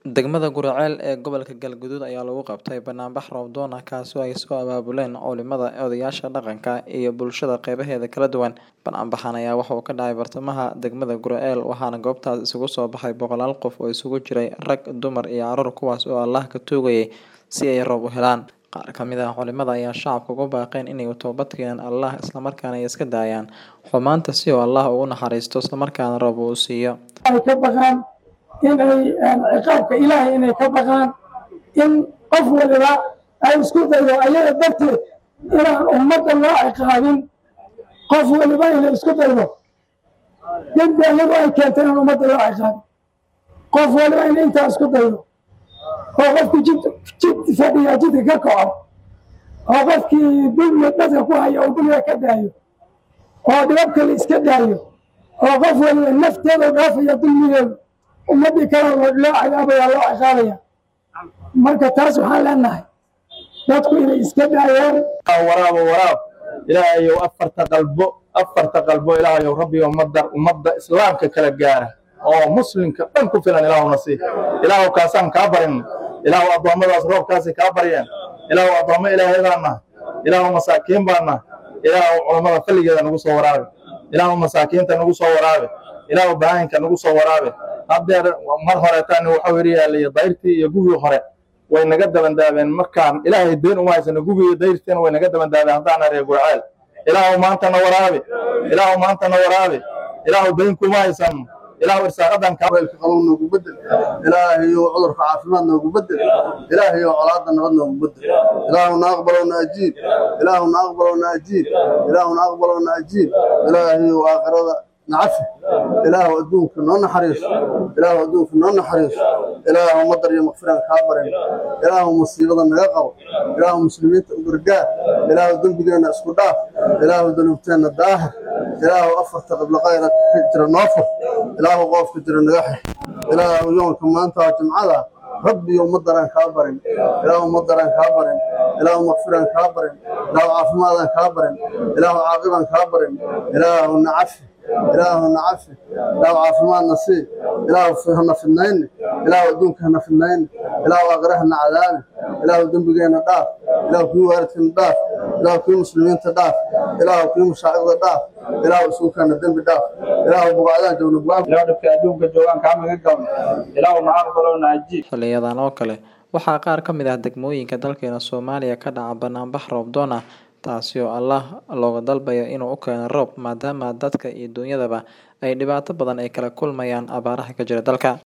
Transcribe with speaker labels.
Speaker 1: Degmada Guriceel ee gobolka Galgaduud ayaa lagu qabtay banaanbax roob-doon ah kaasi oo ay soo abaabuleen culimada, odayaasha dhaqanka iyo bulshada qeybaheeda kala duwan. Banaanbaxan ayaa waxa uu ka dhacay bartamaha degmada Guriceel waxaana goobtaas isugu soo baxay boqolaal qof oo isugu jiray rag, dumar iyo carruur kuwaas oo Allah ka tuugayay si ay roob u helaan. Qaar ka mid ah culimada ayaa shacabka ugu baaqeen inay u toobad keenaan Allah isla markaana ay iska daayaan xumaanta si uu Allah ugu naxariisto isla markaana roob uu siiyo.
Speaker 2: ay ka baqaan in ay ciqaabka ilaahay inay ka baqaan in qof waliba ay isku daydo ayaga darteed inaan ummadda loo ciqaabin qof waliba inay isku daydo dembi ayagu ay keentay inaan ummadda loo ciqaabin qof waliba in intaa isku daydo oo qofku jid jid fadhiya jidka ka kaco oo qofkii dulmi dadka ku haya uu dulmiga ka daayo oo dhibabka la iska daayo oo qof waliba nafteeda u dhaafaya dulmigeedu ummaddii kale loo cadaabaya loo ciqaabaya marka taas waxaan leenahay dadku inay iska daayaan
Speaker 3: waraabo waraab ilaahayow afarta qalbo afarta qalbo ilaahayow rabbiga ummadda ummadda islaamka kala gaara oo muslimka dhan ku filan ilaahuna sii ilaahow kaasaan kaa barin ilaahow addoommadaas roobkaasay kaa baryeen ilaahow addoommo ilaahaydaan nahay ilaahow masaakiin baan nahay ilaahow culammada falligeeda nagu soo waraabe ilaahow masaakiinta nagu soo waraabe ilaahow bahaayinka nagu soo waraabe haddeer mar horeetaan waxau yidhi yaaliyo dayrtii iyo gugii hore way naga dabandaabeen markaan ilaahay deen uma haysano gugii iyo dayrtiina way naga dabandaabeen haddaan reer gurceel ilaahow maantana waraabe ilaahow maantana waraabe ilaahow dayn kuma haysano ilaahow irsaaqadan kaa
Speaker 4: weelka qabow noogu bedel ilaahayow cudurka caafimaad noogu bedel ilaahayow colaadda nabad noogu bedel ilaahu na aqbalow na ajiib ilaahu na aqbalow na ajiib ilaahu na aqbalow na ajiib ilaahayow aakhirada nacafi ilaahu adduunka noo naxariiso ilaahu adduunka noo naxariiso ilaahu madar iyo makfiraan kaa barin ilaahu musiibada naga qabo ilaahu muslimiinta u gargaar ilaahu dembigeenna isku dhaaf ilaahu danuubteenna daahir ilaahu afarta qiblo qayra ka jira noo fur ilaahu qoofka jira naga xir ilaahu yoonka maanta waa jimcada rabbiyo madaraan kaa barin ilaahu madaraan kaa barin ilaahu makfiraan kaa barin ilaahu caafimaadaan kaa barin ilaahu caaqibaan kaa barin ilaahu nacafi ilaahu nacafi ilaahu caafimaadna sii ilaahu hana fidnayne ilaahu adduunka hana fidnayne ilaahu aakhire hana cadaabi ilaahu dembigeenna dhaaf ilaahu kii waalidkeena dhaaf ilaahu kii muslimiinta dhaaf ilaahu kii mashaacirda dhaaf ilaahu isuukeena dembi dhaaf ilaahu bugacdaan joogna bugaab
Speaker 3: ilaahu dhibka adduunka joogaan kaa maga galno ilaahu na aqbalow na ajiib
Speaker 1: Xiliyadan oo kale waxaa qaar ka mid ah degmooyinka dalkeena Soomaaliya ka dhaca banaanbax roob-doon ah taasi oo Allah looga dalbayo inuu u keeno roob maadaama dadka iyo dunyadaba ay dhibaato badan ay kala kulmayaan abaaraha ka jira dalka.